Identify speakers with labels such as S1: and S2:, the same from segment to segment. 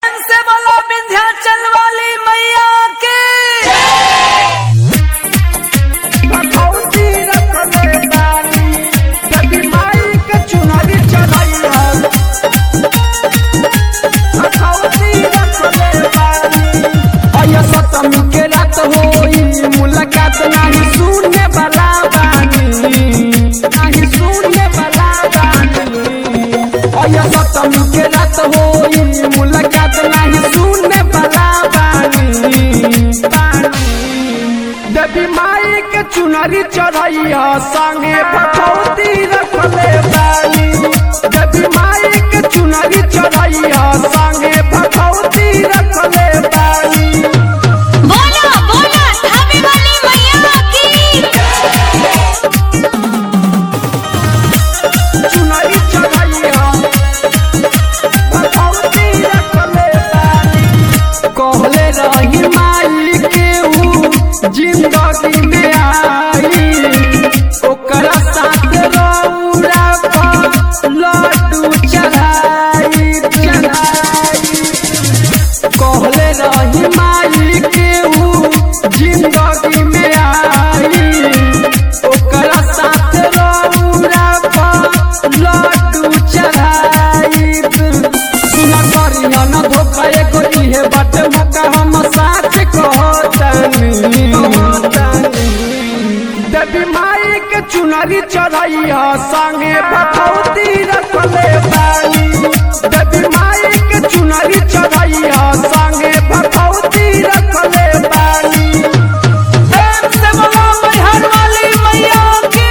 S1: चुनरी चढ़ैया संगे भगवती रखले बानी देवी माई के चुनरी चढ़ैया संगे भगवती रखले बानी
S2: बोलो बोलो धाबे वाली मैया की
S1: चुनरी चढ़ैया भगवती रखले बानी कहले रही माई के ऊ जिंदगी में आई ओकरा साथ रौरा पर लड्डू चढ़ाई चढ़ाई कहले रही माई के ऊ जिंदगी में आई ओकरा साथ रौरा पर लड्डू चढ़ाई सुना करिया न धोखा एगो इहे बाटे मौका हम साच कहतानी देवी माई के चुनरी चढ़ैया संगे भगवती रखले बानी देवी माई के चुनरी चढ़ैया संगे भगवती रखले बानी प्रेम से बोलो मैहर वाली मैया की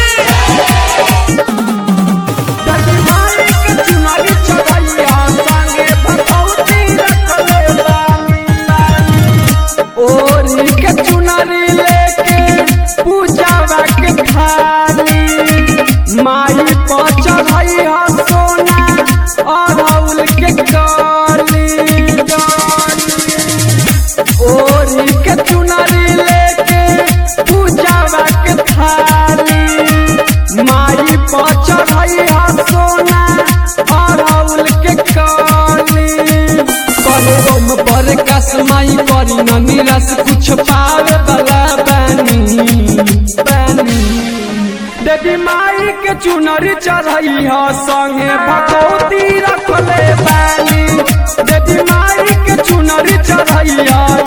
S1: देवी माई के चुनरी चढ़ैया संगे भगवती रखले बानी ओरी के चुनरी लेके पूजावा के थाली माई पर चढ़ई ह सोना अड़ौल के गाली ओरी के चुनरी लेके पूजावा के थाली माई पर चढ़ई ह सोना अड़ौल के गाली कहे रोम पर कसमाई करी न निरस कुछ पावे बला बनी बनी देवी माई के चुनरी चढ़ई ह संगे भगवती रखले बानी देवी माई के चुनरी चढ़ई ह